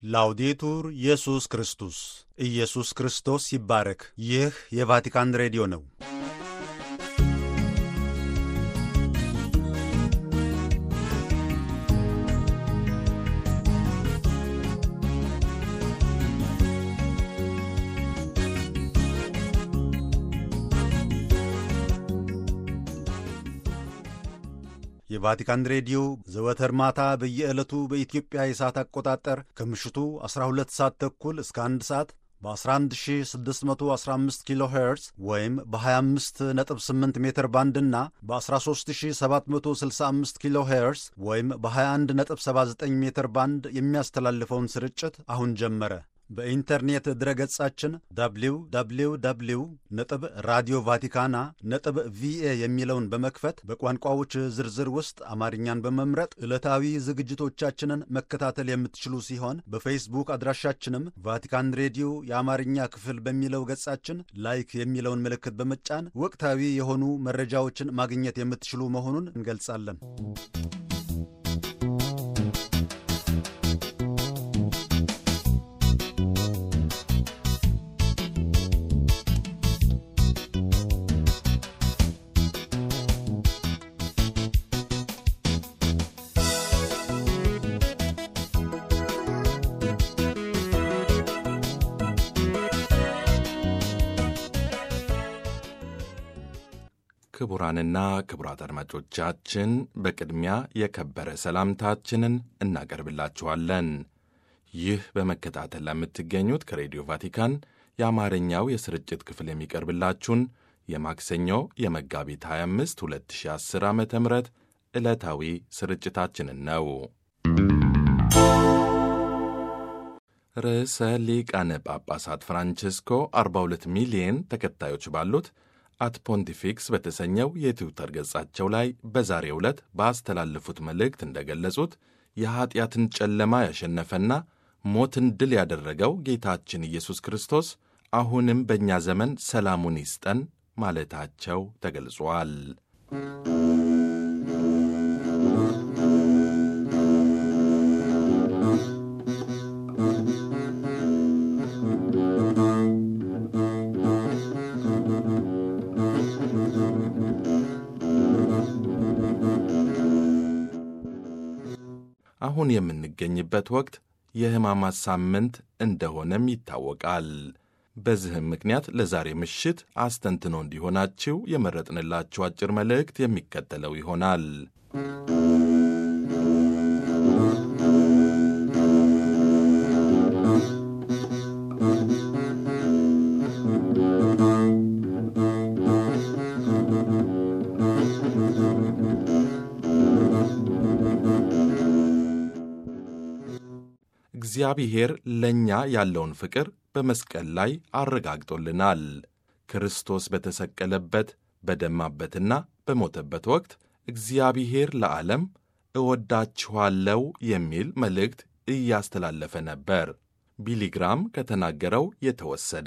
ላውዴቱር ኢየሱስ ክርስቶስ ኢየሱስ ክርስቶስ ይባረክ። ይህ የቫቲካን ሬዲዮ ነው። የቫቲካን ሬዲዮ ዘወትር ማታ በየዕለቱ በኢትዮጵያ የሰዓት አቆጣጠር ከምሽቱ 12 ሰዓት ተኩል እስከ 1 ሰዓት በ11615 ኪሎ ሄርዝ ወይም በ258 ሜትር ባንድ እና በ13765 ኪሎ ሄርዝ ወይም በ2179 ሜትር ባንድ የሚያስተላልፈውን ስርጭት አሁን ጀመረ። በኢንተርኔት ድረገጻችን www ነጥብ ራዲዮ ቫቲካና ነጥብ ቪኤ የሚለውን በመክፈት በቋንቋዎች ዝርዝር ውስጥ አማርኛን በመምረጥ ዕለታዊ ዝግጅቶቻችንን መከታተል የምትችሉ ሲሆን በፌስቡክ አድራሻችንም ቫቲካን ሬዲዮ የአማርኛ ክፍል በሚለው ገጻችን ላይክ የሚለውን ምልክት በመጫን ወቅታዊ የሆኑ መረጃዎችን ማግኘት የምትችሉ መሆኑን እንገልጻለን። ክቡራንና ክቡራት አድማጮቻችን በቅድሚያ የከበረ ሰላምታችንን እናቀርብላችኋለን። ይህ በመከታተል ለምትገኙት ከሬዲዮ ቫቲካን የአማርኛው የስርጭት ክፍል የሚቀርብላችሁን የማክሰኞ የመጋቢት 25 2010 ዓ ም ዕለታዊ ስርጭታችንን ነው። ርዕሰ ሊቃነ ጳጳሳት ፍራንቼስኮ 42 ሚሊየን ተከታዮች ባሉት አት ፖንቲፊክስ በተሰኘው የትዊተር ገጻቸው ላይ በዛሬው ዕለት ባስተላለፉት መልእክት እንደገለጹት የኀጢአትን ጨለማ ያሸነፈና ሞትን ድል ያደረገው ጌታችን ኢየሱስ ክርስቶስ አሁንም በእኛ ዘመን ሰላሙን ይስጠን ማለታቸው ተገልጿል። አሁን የምንገኝበት ወቅት የሕማማት ሳምንት እንደሆነም ይታወቃል። በዚህም ምክንያት ለዛሬ ምሽት አስተንትኖ እንዲሆናችሁ የመረጥንላችሁ አጭር መልእክት የሚከተለው ይሆናል። እግዚአብሔር ለእኛ ያለውን ፍቅር በመስቀል ላይ አረጋግጦልናል። ክርስቶስ በተሰቀለበት በደማበትና በሞተበት ወቅት እግዚአብሔር ለዓለም እወዳችኋለሁ የሚል መልእክት እያስተላለፈ ነበር። ቢሊግራም ከተናገረው የተወሰደ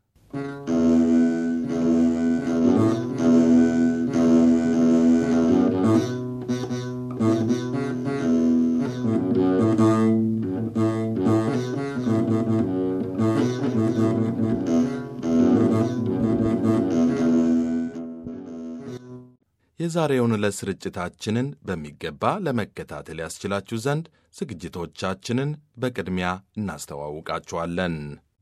የዛሬውን ዕለት ስርጭታችንን በሚገባ ለመከታተል ያስችላችሁ ዘንድ ዝግጅቶቻችንን በቅድሚያ እናስተዋውቃችኋለን።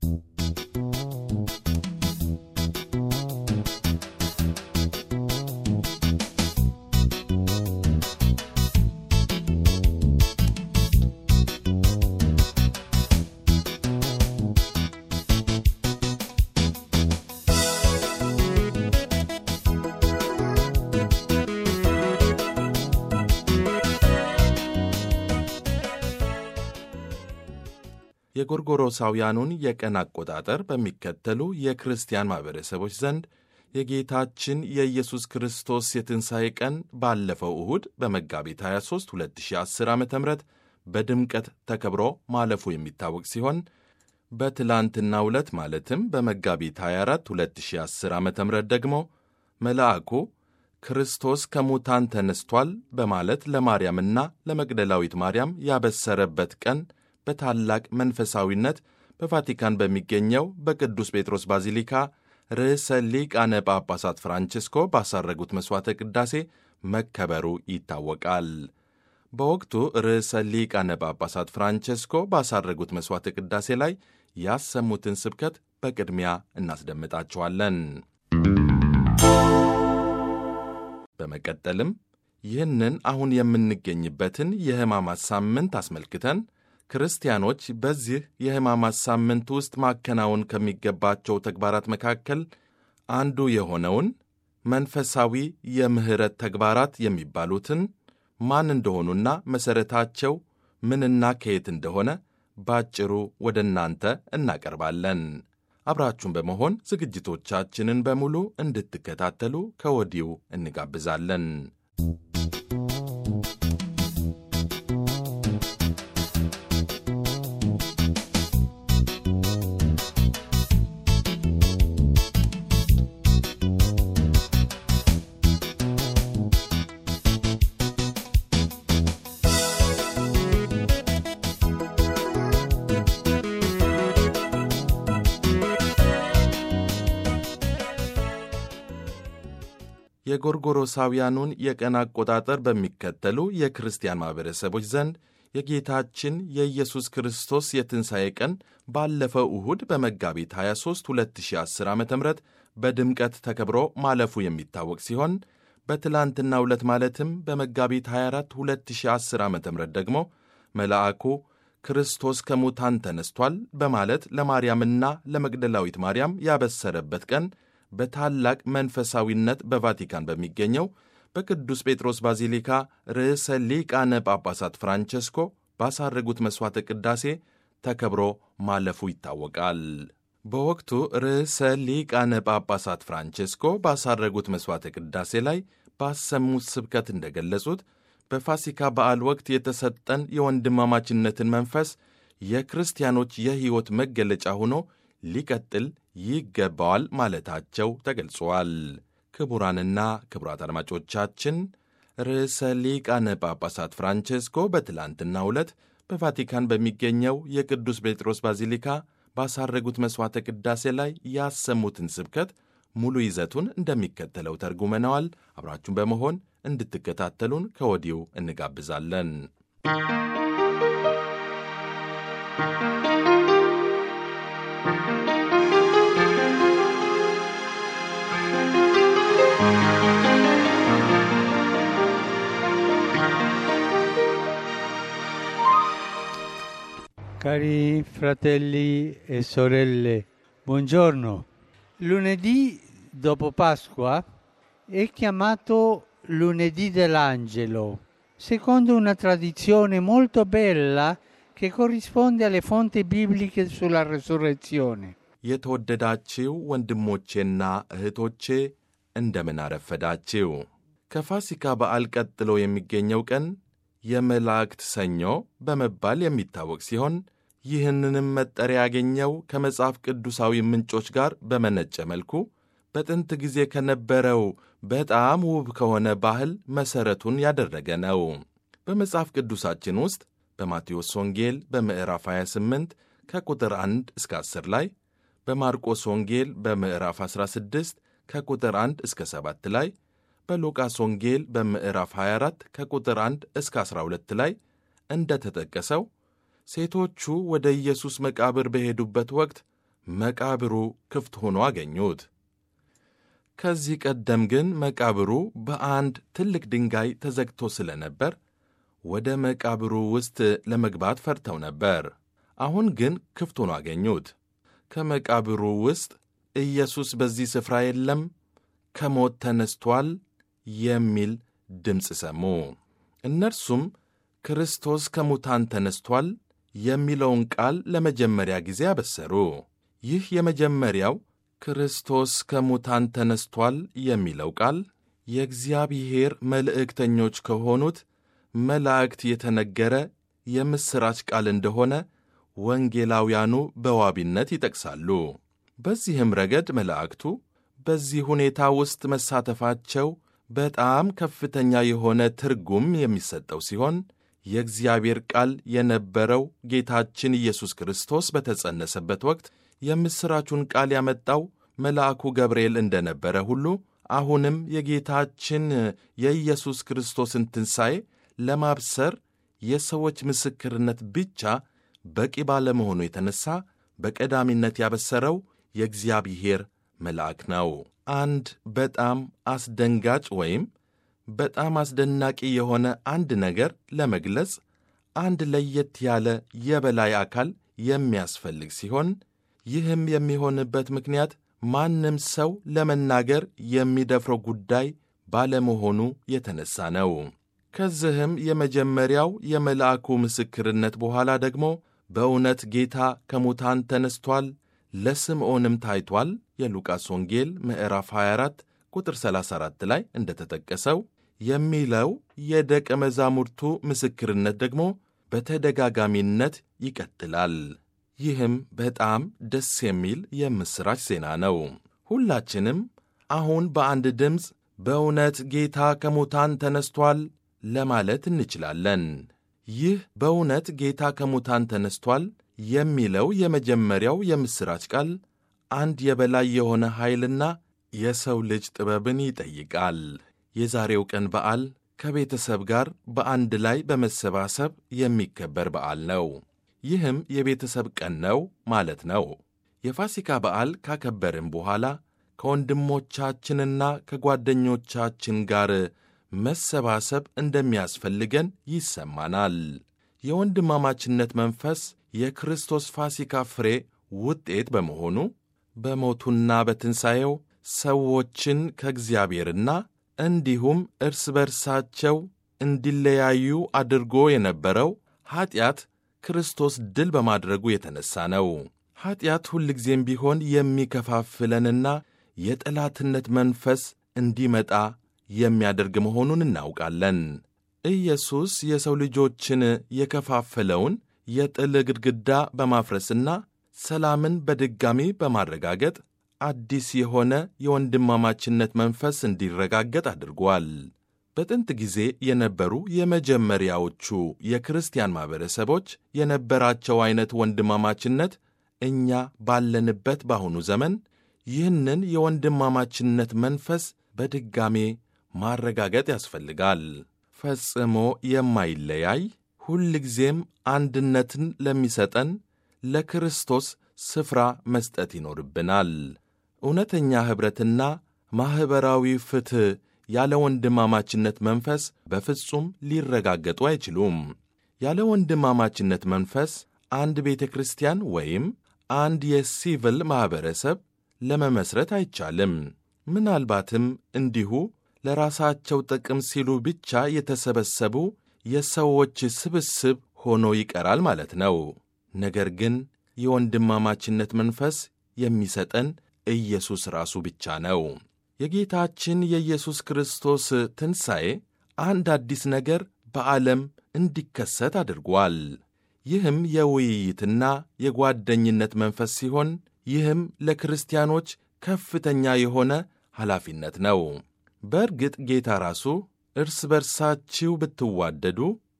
የጎርጎሮሳውያኑን የቀን አቆጣጠር በሚከተሉ የክርስቲያን ማኅበረሰቦች ዘንድ የጌታችን የኢየሱስ ክርስቶስ የትንሣኤ ቀን ባለፈው እሁድ በመጋቢት 23 2010 ዓ ም በድምቀት ተከብሮ ማለፉ የሚታወቅ ሲሆን በትላንትናው ዕለት ማለትም በመጋቢት 24 2010 ዓ ም ደግሞ መልአኩ ክርስቶስ ከሙታን ተነስቷል በማለት ለማርያምና ለመግደላዊት ማርያም ያበሰረበት ቀን በታላቅ መንፈሳዊነት በቫቲካን በሚገኘው በቅዱስ ጴጥሮስ ባዚሊካ ርዕሰ ሊቃነ ጳጳሳት ፍራንቺስኮ ባሳረጉት መሥዋዕተ ቅዳሴ መከበሩ ይታወቃል። በወቅቱ ርዕሰ ሊቃነ ጳጳሳት ፍራንቺስኮ ባሳረጉት መሥዋዕተ ቅዳሴ ላይ ያሰሙትን ስብከት በቅድሚያ እናስደምጣችኋለን። በመቀጠልም ይህንን አሁን የምንገኝበትን የሕማማት ሳምንት አስመልክተን ክርስቲያኖች በዚህ የሕማማት ሳምንት ውስጥ ማከናወን ከሚገባቸው ተግባራት መካከል አንዱ የሆነውን መንፈሳዊ የምሕረት ተግባራት የሚባሉትን ማን እንደሆኑና መሠረታቸው ምንና ከየት እንደሆነ ባጭሩ ወደ እናንተ እናቀርባለን። አብራችሁን በመሆን ዝግጅቶቻችንን በሙሉ እንድትከታተሉ ከወዲሁ እንጋብዛለን። የጎርጎሮሳውያኑን የቀን አቆጣጠር በሚከተሉ የክርስቲያን ማኅበረሰቦች ዘንድ የጌታችን የኢየሱስ ክርስቶስ የትንሣኤ ቀን ባለፈው እሁድ በመጋቢት 23 2010 ዓ ም በድምቀት ተከብሮ ማለፉ የሚታወቅ ሲሆን በትላንትና ዕለት ማለትም በመጋቢት 24 2010 ዓ ም ደግሞ መልአኩ ክርስቶስ ከሙታን ተነስቷል በማለት ለማርያምና ለመግደላዊት ማርያም ያበሰረበት ቀን በታላቅ መንፈሳዊነት በቫቲካን በሚገኘው በቅዱስ ጴጥሮስ ባዚሊካ ርዕሰ ሊቃነ ጳጳሳት ፍራንቸስኮ ባሳረጉት መሥዋዕተ ቅዳሴ ተከብሮ ማለፉ ይታወቃል። በወቅቱ ርዕሰ ሊቃነ ጳጳሳት ፍራንቸስኮ ባሳረጉት መሥዋዕተ ቅዳሴ ላይ ባሰሙት ስብከት እንደገለጹት በፋሲካ በዓል ወቅት የተሰጠን የወንድማማችነትን መንፈስ የክርስቲያኖች የሕይወት መገለጫ ሆኖ ሊቀጥል ይገባዋል ማለታቸው ተገልጿል። ክቡራንና ክቡራት አድማጮቻችን ርዕሰ ሊቃነ ጳጳሳት ፍራንቼስኮ በትላንትናው ዕለት በቫቲካን በሚገኘው የቅዱስ ጴጥሮስ ባዚሊካ ባሳረጉት መሥዋዕተ ቅዳሴ ላይ ያሰሙትን ስብከት ሙሉ ይዘቱን እንደሚከተለው ተርጉመነዋል። አብራችሁን በመሆን እንድትከታተሉን ከወዲሁ እንጋብዛለን። Cari fratelli e sorelle, buongiorno. Lunedì dopo Pasqua è chiamato lunedì dell'angelo, secondo una tradizione molto bella che corrisponde alle fonti bibliche sulla resurrezione. የተወደዳችው ወንድሞቼና እህቶቼ እንደምን አረፈዳችው። ከፋሲካ በዓል ቀጥሎ የሚገኘው ቀን የመላእክት ሰኞ በመባል የሚታወቅ ሲሆን ይህንንም መጠሪያ ያገኘው ከመጽሐፍ ቅዱሳዊ ምንጮች ጋር በመነጨ መልኩ በጥንት ጊዜ ከነበረው በጣም ውብ ከሆነ ባህል መሠረቱን ያደረገ ነው። በመጽሐፍ ቅዱሳችን ውስጥ በማቴዎስ ወንጌል በምዕራፍ 28 ከቁጥር 1 እስከ 10 ላይ በማርቆስ ወንጌል በምዕራፍ 16 ከቁጥር 1 እስከ 7 ላይ በሉቃስ ወንጌል በምዕራፍ 24 ከቁጥር 1 እስከ 12 ላይ እንደ ተጠቀሰው ሴቶቹ ወደ ኢየሱስ መቃብር በሄዱበት ወቅት መቃብሩ ክፍት ሆኖ አገኙት። ከዚህ ቀደም ግን መቃብሩ በአንድ ትልቅ ድንጋይ ተዘግቶ ስለነበር ወደ መቃብሩ ውስጥ ለመግባት ፈርተው ነበር። አሁን ግን ክፍት ሆኖ አገኙት። ከመቃብሩ ውስጥ ኢየሱስ በዚህ ስፍራ የለም፣ ከሞት ተነስቷል የሚል ድምፅ ሰሙ። እነርሱም ክርስቶስ ከሙታን ተነስቷል የሚለውን ቃል ለመጀመሪያ ጊዜ አበሰሩ። ይህ የመጀመሪያው ክርስቶስ ከሙታን ተነስቷል የሚለው ቃል የእግዚአብሔር መልእክተኞች ከሆኑት መላእክት የተነገረ የምሥራች ቃል እንደሆነ ወንጌላውያኑ በዋቢነት ይጠቅሳሉ። በዚህም ረገድ መላእክቱ በዚህ ሁኔታ ውስጥ መሳተፋቸው በጣም ከፍተኛ የሆነ ትርጉም የሚሰጠው ሲሆን የእግዚአብሔር ቃል የነበረው ጌታችን ኢየሱስ ክርስቶስ በተጸነሰበት ወቅት የምሥራቹን ቃል ያመጣው መልአኩ ገብርኤል እንደነበረ ሁሉ አሁንም የጌታችን የኢየሱስ ክርስቶስን ትንሣኤ ለማብሰር የሰዎች ምስክርነት ብቻ በቂ ባለመሆኑ የተነሣ በቀዳሚነት ያበሰረው የእግዚአብሔር መልአክ ነው። አንድ በጣም አስደንጋጭ ወይም በጣም አስደናቂ የሆነ አንድ ነገር ለመግለጽ አንድ ለየት ያለ የበላይ አካል የሚያስፈልግ ሲሆን ይህም የሚሆንበት ምክንያት ማንም ሰው ለመናገር የሚደፍረው ጉዳይ ባለመሆኑ የተነሳ ነው። ከዚህም የመጀመሪያው የመልአኩ ምስክርነት በኋላ ደግሞ በእውነት ጌታ ከሙታን ተነስቷል፣ ለስምዖንም ታይቷል የሉቃስ ወንጌል ምዕራፍ 24 ቁጥር 34 ላይ እንደተጠቀሰው የሚለው የደቀ መዛሙርቱ ምስክርነት ደግሞ በተደጋጋሚነት ይቀጥላል። ይህም በጣም ደስ የሚል የምሥራች ዜና ነው። ሁላችንም አሁን በአንድ ድምፅ በእውነት ጌታ ከሙታን ተነስቷል ለማለት እንችላለን። ይህ በእውነት ጌታ ከሙታን ተነስቷል የሚለው የመጀመሪያው የምሥራች ቃል አንድ የበላይ የሆነ ኃይልና የሰው ልጅ ጥበብን ይጠይቃል። የዛሬው ቀን በዓል ከቤተሰብ ጋር በአንድ ላይ በመሰባሰብ የሚከበር በዓል ነው። ይህም የቤተሰብ ቀን ነው ማለት ነው። የፋሲካ በዓል ካከበርን በኋላ ከወንድሞቻችንና ከጓደኞቻችን ጋር መሰባሰብ እንደሚያስፈልገን ይሰማናል። የወንድማማችነት መንፈስ የክርስቶስ ፋሲካ ፍሬ ውጤት በመሆኑ በሞቱና በትንሣኤው ሰዎችን ከእግዚአብሔርና እንዲሁም እርስ በርሳቸው እንዲለያዩ አድርጎ የነበረው ኀጢአት ክርስቶስ ድል በማድረጉ የተነሣ ነው። ኀጢአት ሁልጊዜም ቢሆን የሚከፋፍለንና የጠላትነት መንፈስ እንዲመጣ የሚያደርግ መሆኑን እናውቃለን። ኢየሱስ የሰው ልጆችን የከፋፈለውን የጥል ግድግዳ በማፍረስና ሰላምን በድጋሚ በማረጋገጥ አዲስ የሆነ የወንድማማችነት መንፈስ እንዲረጋገጥ አድርጓል። በጥንት ጊዜ የነበሩ የመጀመሪያዎቹ የክርስቲያን ማኅበረሰቦች የነበራቸው ዐይነት ወንድማማችነት እኛ ባለንበት በአሁኑ ዘመን ይህንን የወንድማማችነት መንፈስ በድጋሜ ማረጋገጥ ያስፈልጋል። ፈጽሞ የማይለያይ ሁልጊዜም አንድነትን ለሚሰጠን ለክርስቶስ ስፍራ መስጠት ይኖርብናል። እውነተኛ ኅብረትና ማኅበራዊ ፍትሕ ያለ ወንድማማችነት መንፈስ በፍጹም ሊረጋገጡ አይችሉም። ያለ ወንድማማችነት መንፈስ አንድ ቤተ ክርስቲያን ወይም አንድ የሲቪል ማኅበረሰብ ለመመስረት አይቻልም። ምናልባትም እንዲሁ ለራሳቸው ጥቅም ሲሉ ብቻ የተሰበሰቡ የሰዎች ስብስብ ሆኖ ይቀራል ማለት ነው። ነገር ግን የወንድማማችነት መንፈስ የሚሰጠን ኢየሱስ ራሱ ብቻ ነው። የጌታችን የኢየሱስ ክርስቶስ ትንሣኤ አንድ አዲስ ነገር በዓለም እንዲከሰት አድርጓል። ይህም የውይይትና የጓደኝነት መንፈስ ሲሆን ይህም ለክርስቲያኖች ከፍተኛ የሆነ ኃላፊነት ነው። በእርግጥ ጌታ ራሱ እርስ በርሳችሁ ብትዋደዱ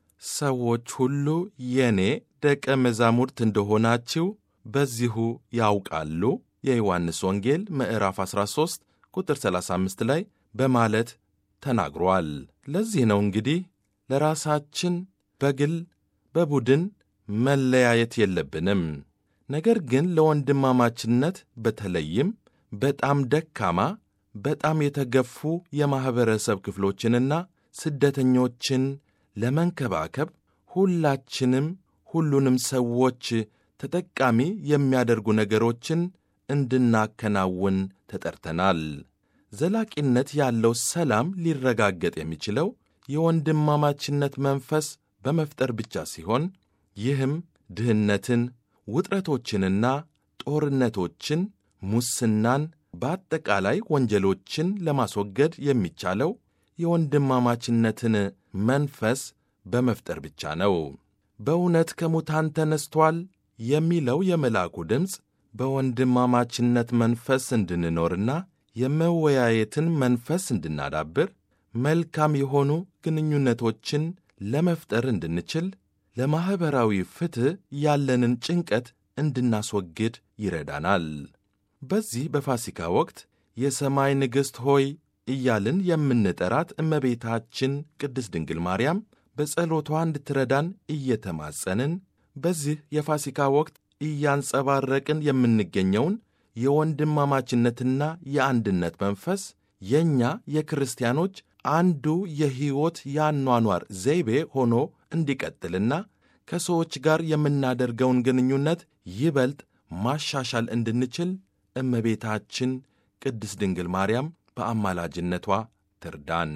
ሰዎች ሁሉ የእኔ ደቀ መዛሙርት እንደሆናችሁ በዚሁ ያውቃሉ የዮሐንስ ወንጌል ምዕራፍ 13 ቁጥር 35 ላይ በማለት ተናግሯል። ለዚህ ነው እንግዲህ ለራሳችን በግል በቡድን መለያየት የለብንም። ነገር ግን ለወንድማማችነት በተለይም በጣም ደካማ በጣም የተገፉ የማኅበረሰብ ክፍሎችንና ስደተኞችን ለመንከባከብ ሁላችንም ሁሉንም ሰዎች ተጠቃሚ የሚያደርጉ ነገሮችን እንድናከናውን ተጠርተናል። ዘላቂነት ያለው ሰላም ሊረጋገጥ የሚችለው የወንድማማችነት መንፈስ በመፍጠር ብቻ ሲሆን ይህም ድህነትን፣ ውጥረቶችንና ጦርነቶችን፣ ሙስናን፣ በአጠቃላይ ወንጀሎችን ለማስወገድ የሚቻለው የወንድማማችነትን መንፈስ በመፍጠር ብቻ ነው። በእውነት ከሙታን ተነስቷል የሚለው የመልአኩ ድምፅ በወንድማማችነት መንፈስ እንድንኖርና የመወያየትን መንፈስ እንድናዳብር መልካም የሆኑ ግንኙነቶችን ለመፍጠር እንድንችል ለማኅበራዊ ፍትሕ ያለንን ጭንቀት እንድናስወግድ ይረዳናል። በዚህ በፋሲካ ወቅት የሰማይ ንግሥት ሆይ እያልን የምንጠራት እመቤታችን ቅድስት ድንግል ማርያም በጸሎቷ እንድትረዳን እየተማጸንን በዚህ የፋሲካ ወቅት እያንጸባረቅን የምንገኘውን የወንድማማችነትና የአንድነት መንፈስ የእኛ የክርስቲያኖች አንዱ የሕይወት የአኗኗር ዘይቤ ሆኖ እንዲቀጥልና ከሰዎች ጋር የምናደርገውን ግንኙነት ይበልጥ ማሻሻል እንድንችል እመቤታችን ቅድስት ድንግል ማርያም በአማላጅነቷ ትርዳን።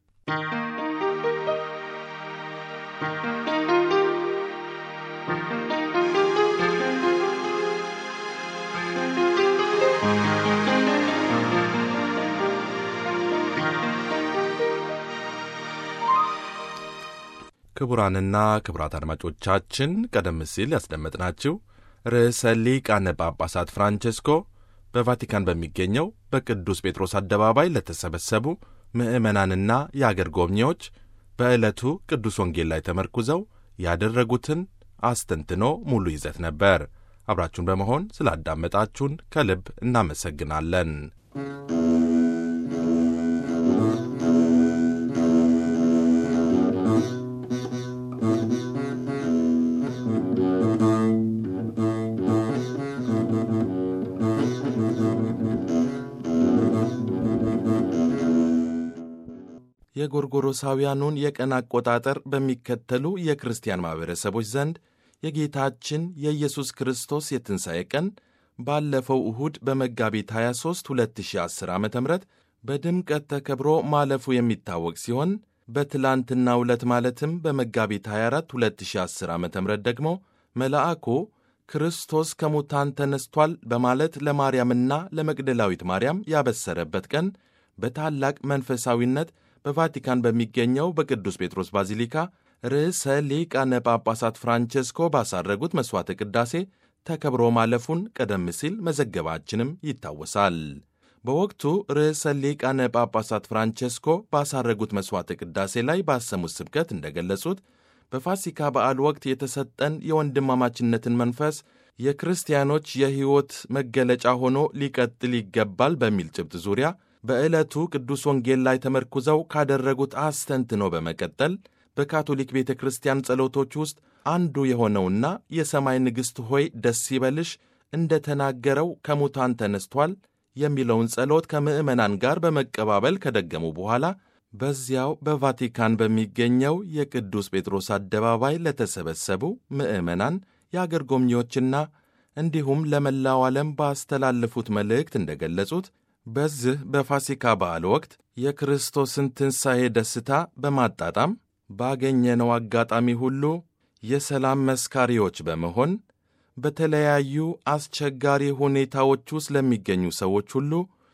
ክቡራንና ክቡራት አድማጮቻችን ቀደም ሲል ያስደመጥናችሁ ርዕሰ ሊቃነ ጳጳሳት ፍራንቼስኮ በቫቲካን በሚገኘው በቅዱስ ጴጥሮስ አደባባይ ለተሰበሰቡ ምዕመናንና የአገር ጎብኚዎች በዕለቱ ቅዱስ ወንጌል ላይ ተመርኩዘው ያደረጉትን አስተንትኖ ሙሉ ይዘት ነበር። አብራችሁን በመሆን ስላዳመጣችሁን ከልብ እናመሰግናለን። የጎርጎሮሳውያኑን የቀን አቆጣጠር በሚከተሉ የክርስቲያን ማኅበረሰቦች ዘንድ የጌታችን የኢየሱስ ክርስቶስ የትንሣኤ ቀን ባለፈው እሁድ በመጋቢት 23 2010 ዓ ም በድምቀት ተከብሮ ማለፉ የሚታወቅ ሲሆን በትላንትናው ዕለት ማለትም በመጋቢት 24 2010 ዓ ም ደግሞ መልአኩ ክርስቶስ ከሙታን ተነስቷል በማለት ለማርያምና ለመግደላዊት ማርያም ያበሰረበት ቀን በታላቅ መንፈሳዊነት በቫቲካን በሚገኘው በቅዱስ ጴጥሮስ ባዚሊካ ርዕሰ ሊቃነ ጳጳሳት ፍራንቼስኮ ባሳረጉት መሥዋዕተ ቅዳሴ ተከብሮ ማለፉን ቀደም ሲል መዘገባችንም ይታወሳል። በወቅቱ ርዕሰ ሊቃነ ጳጳሳት ፍራንቼስኮ ባሳረጉት መሥዋዕተ ቅዳሴ ላይ ባሰሙት ስብከት እንደገለጹት በፋሲካ በዓል ወቅት የተሰጠን የወንድማማችነትን መንፈስ የክርስቲያኖች የሕይወት መገለጫ ሆኖ ሊቀጥል ይገባል በሚል ጭብጥ ዙሪያ በዕለቱ ቅዱስ ወንጌል ላይ ተመርኩዘው ካደረጉት አስተንትኖ በመቀጠል በካቶሊክ ቤተ ክርስቲያን ጸሎቶች ውስጥ አንዱ የሆነውና የሰማይ ንግሥት ሆይ ደስ ይበልሽ እንደ ተናገረው ከሙታን ተነስቷል የሚለውን ጸሎት ከምዕመናን ጋር በመቀባበል ከደገሙ በኋላ በዚያው በቫቲካን በሚገኘው የቅዱስ ጴጥሮስ አደባባይ ለተሰበሰቡ ምዕመናን፣ የአገር ጎብኚዎችና እንዲሁም ለመላው ዓለም ባስተላለፉት መልእክት እንደገለጹት በዚህ በፋሲካ በዓል ወቅት የክርስቶስን ትንሣኤ ደስታ በማጣጣም ባገኘነው አጋጣሚ ሁሉ የሰላም መስካሪዎች በመሆን በተለያዩ አስቸጋሪ ሁኔታዎች ውስጥ ለሚገኙ ሰዎች ሁሉ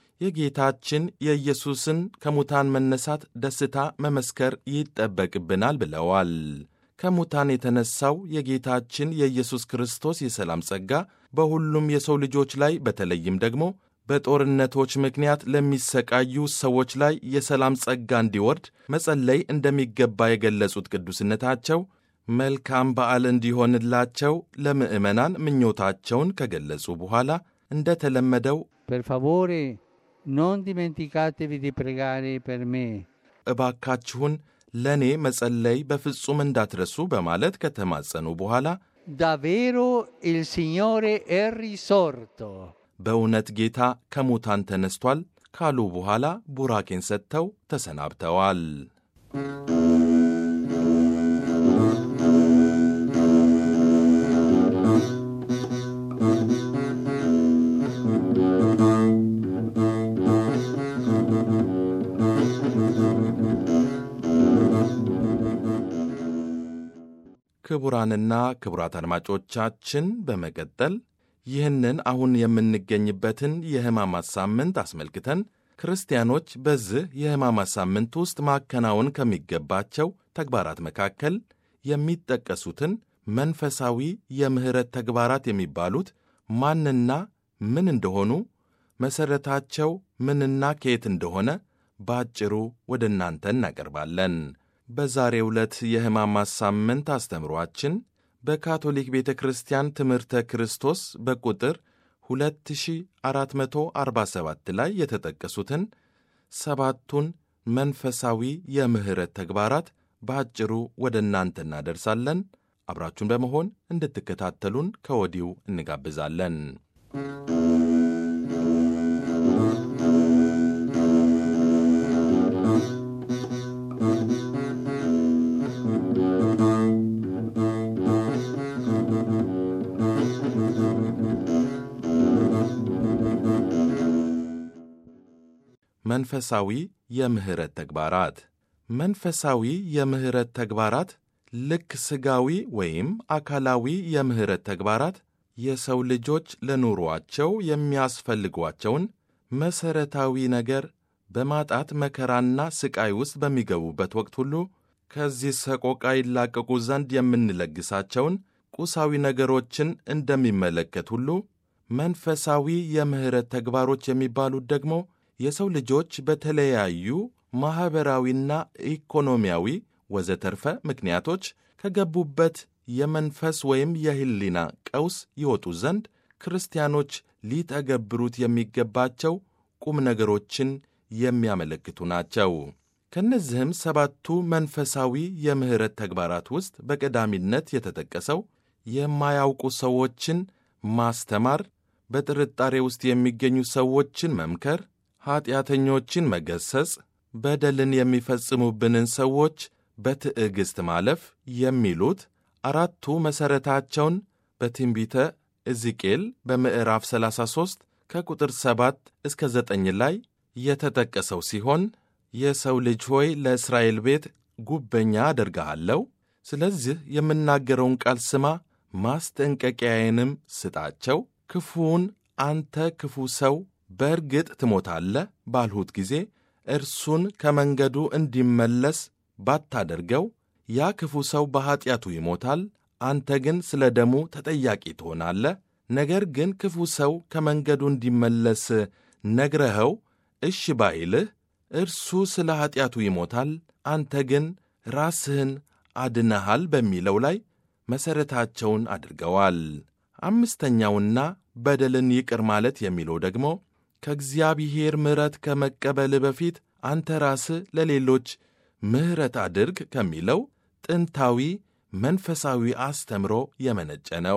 የጌታችን የኢየሱስን ከሙታን መነሳት ደስታ መመስከር ይጠበቅብናል ብለዋል። ከሙታን የተነሳው የጌታችን የኢየሱስ ክርስቶስ የሰላም ጸጋ በሁሉም የሰው ልጆች ላይ በተለይም ደግሞ በጦርነቶች ምክንያት ለሚሰቃዩ ሰዎች ላይ የሰላም ጸጋ እንዲወርድ መጸለይ እንደሚገባ የገለጹት ቅዱስነታቸው መልካም በዓል እንዲሆንላቸው ለምዕመናን ምኞታቸውን ከገለጹ በኋላ እንደተለመደው Per favore, non dimenticatevi di pregare per me. እባካችሁን ለእኔ መጸለይ በፍጹም እንዳትረሱ በማለት ከተማጸኑ በኋላ Davvero il Signore è risorto. በእውነት ጌታ ከሙታን ተነስቷል ካሉ በኋላ ቡራኬን ሰጥተው ተሰናብተዋል። ክቡራንና ክቡራት አድማጮቻችን በመቀጠል ይህንን አሁን የምንገኝበትን የሕማማት ሳምንት አስመልክተን ክርስቲያኖች በዚህ የሕማማት ሳምንት ውስጥ ማከናወን ከሚገባቸው ተግባራት መካከል የሚጠቀሱትን መንፈሳዊ የምሕረት ተግባራት የሚባሉት ማንና ምን እንደሆኑ፣ መሠረታቸው ምንና ከየት እንደሆነ በአጭሩ ወደ እናንተ እናቀርባለን። በዛሬው ዕለት የሕማማት ሳምንት አስተምሯችን በካቶሊክ ቤተ ክርስቲያን ትምህርተ ክርስቶስ በቁጥር 2447 ላይ የተጠቀሱትን ሰባቱን መንፈሳዊ የምሕረት ተግባራት በአጭሩ ወደ እናንተ እናደርሳለን። አብራችሁን በመሆን እንድትከታተሉን ከወዲሁ እንጋብዛለን። መንፈሳዊ የምሕረት ተግባራት መንፈሳዊ የምሕረት ተግባራት ልክ ሥጋዊ ወይም አካላዊ የምሕረት ተግባራት የሰው ልጆች ለኑሮአቸው የሚያስፈልጓቸውን መሠረታዊ ነገር በማጣት መከራና ሥቃይ ውስጥ በሚገቡበት ወቅት ሁሉ ከዚህ ሰቆቃ ይላቀቁ ዘንድ የምንለግሳቸውን ቁሳዊ ነገሮችን እንደሚመለከት ሁሉ መንፈሳዊ የምሕረት ተግባሮች የሚባሉት ደግሞ የሰው ልጆች በተለያዩ ማኅበራዊና ኢኮኖሚያዊ ወዘተርፈ ምክንያቶች ከገቡበት የመንፈስ ወይም የሕሊና ቀውስ ይወጡ ዘንድ ክርስቲያኖች ሊተገብሩት የሚገባቸው ቁም ነገሮችን የሚያመለክቱ ናቸው። ከእነዚህም ሰባቱ መንፈሳዊ የምሕረት ተግባራት ውስጥ በቀዳሚነት የተጠቀሰው የማያውቁ ሰዎችን ማስተማር፣ በጥርጣሬ ውስጥ የሚገኙ ሰዎችን መምከር፣ ኀጢአተኞችን መገሰጽ፣ በደልን የሚፈጽሙብንን ሰዎች በትዕግሥት ማለፍ የሚሉት አራቱ መሠረታቸውን በትንቢተ ሕዝቅኤል በምዕራፍ 33 ከቁጥር 7 እስከ 9 ላይ የተጠቀሰው ሲሆን የሰው ልጅ ሆይ ለእስራኤል ቤት ጉበኛ አደርግሃለሁ፣ ስለዚህ የምናገረውን ቃል ስማ፣ ማስጠንቀቂያዬንም ስጣቸው። ክፉውን አንተ ክፉ ሰው በእርግጥ ትሞታለህ ባልሁት ጊዜ እርሱን ከመንገዱ እንዲመለስ ባታደርገው ያ ክፉ ሰው በኀጢአቱ ይሞታል፣ አንተ ግን ስለ ደሙ ተጠያቂ ትሆናለህ። ነገር ግን ክፉ ሰው ከመንገዱ እንዲመለስ ነግረኸው እሺ ባይልህ እርሱ ስለ ኀጢአቱ ይሞታል፣ አንተ ግን ራስህን አድነሃል በሚለው ላይ መሠረታቸውን አድርገዋል። አምስተኛውና በደልን ይቅር ማለት የሚለው ደግሞ ከእግዚአብሔር ምሕረት ከመቀበል በፊት አንተ ራስህ ለሌሎች ምሕረት አድርግ ከሚለው ጥንታዊ መንፈሳዊ አስተምሮ የመነጨ ነው።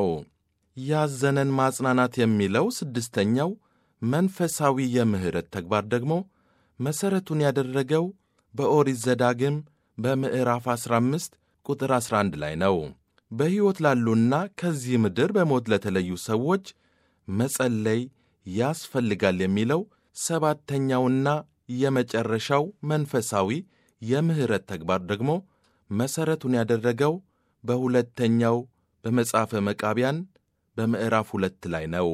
ያዘነን ማጽናናት የሚለው ስድስተኛው መንፈሳዊ የምሕረት ተግባር ደግሞ መሠረቱን ያደረገው በኦሪት ዘዳግም በምዕራፍ 15 ቁጥር 11 ላይ ነው። በሕይወት ላሉና ከዚህ ምድር በሞት ለተለዩ ሰዎች መጸለይ ያስፈልጋል የሚለው ሰባተኛውና የመጨረሻው መንፈሳዊ የምሕረት ተግባር ደግሞ መሠረቱን ያደረገው በሁለተኛው በመጽሐፈ መቃቢያን በምዕራፍ ሁለት ላይ ነው።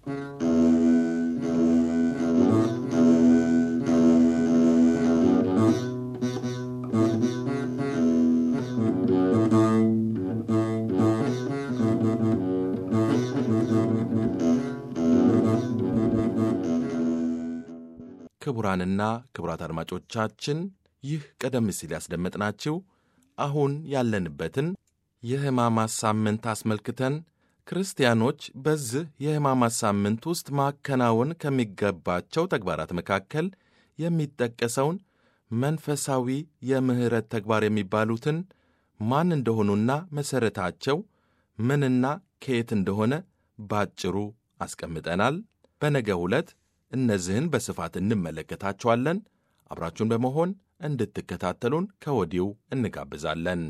ክቡራንና ክቡራት አድማጮቻችን ይህ ቀደም ሲል ያስደመጥናችሁ አሁን ያለንበትን የሕማማት ሳምንት አስመልክተን ክርስቲያኖች በዚህ የሕማማት ሳምንት ውስጥ ማከናወን ከሚገባቸው ተግባራት መካከል የሚጠቀሰውን መንፈሳዊ የምሕረት ተግባር የሚባሉትን ማን እንደሆኑና መሠረታቸው ምንና ከየት እንደሆነ ባጭሩ አስቀምጠናል። በነገ ዕለት እነዚህን በስፋት እንመለከታቸዋለን። አብራችሁን በመሆን እንድትከታተሉን ከወዲሁ እንጋብዛለን።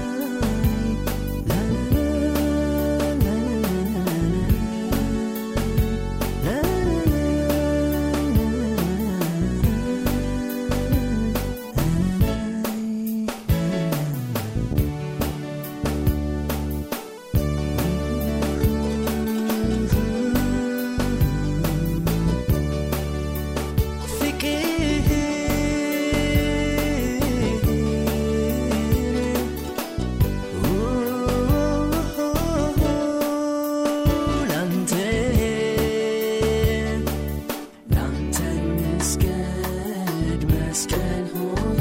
La la la la la la መስቀል ሆይ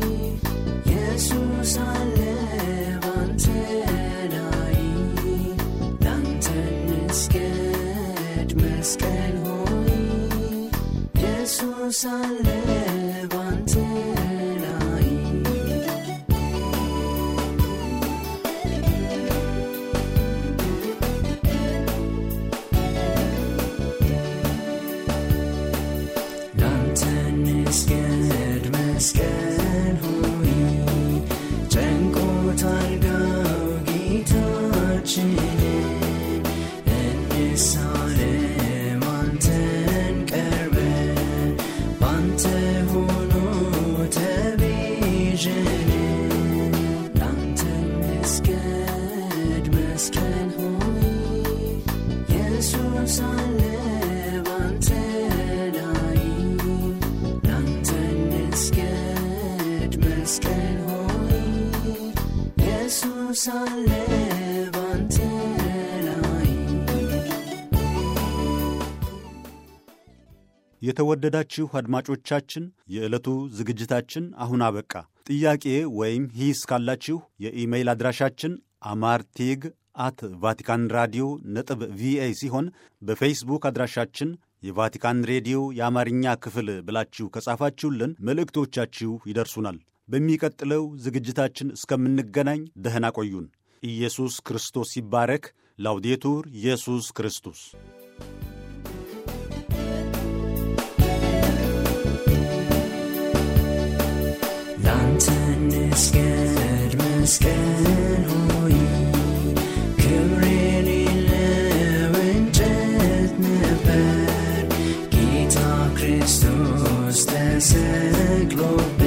ኢየሱስ አለ ባንተ ላይ ላንተ እንስገድ መስቀል ሆይ ኢየሱስ አለ ባንተ ላይ ላንተ እንስገድ መስቀል ሆይ ጨንቆታል ጋው ጌታችንን እንሳለም አንተን ቀርበን ባንተ ሆኖ ተቤዠን ላንተ እንስገድ መስቀል ሆይ ኢየሱስ አለ ባንተ ላይ ላንተ እንስገድ መስቀል ሆይ ኢየሱስ አለ ባንተ ላይ የተወደዳችሁ አድማጮቻችን የዕለቱ ዝግጅታችን አሁን አበቃ። ጥያቄ ወይም ሂስ ካላችሁ የኢሜይል አድራሻችን አማርቴግ አት ቫቲካን ራዲዮ ነጥብ ቪኦኤ ሲሆን በፌስቡክ አድራሻችን የቫቲካን ሬዲዮ የአማርኛ ክፍል ብላችሁ ከጻፋችሁልን መልእክቶቻችሁ ይደርሱናል። በሚቀጥለው ዝግጅታችን እስከምንገናኝ ደህና ቆዩን። ኢየሱስ ክርስቶስ ይባረክ። ላውዴቱር ኢየሱስ ክርስቶስ ላንተ እንስገድ መስቀል ሆይ ክብር የሌለው እንጨት ነበር ጌታ ክርስቶስ ተሰቅሎበት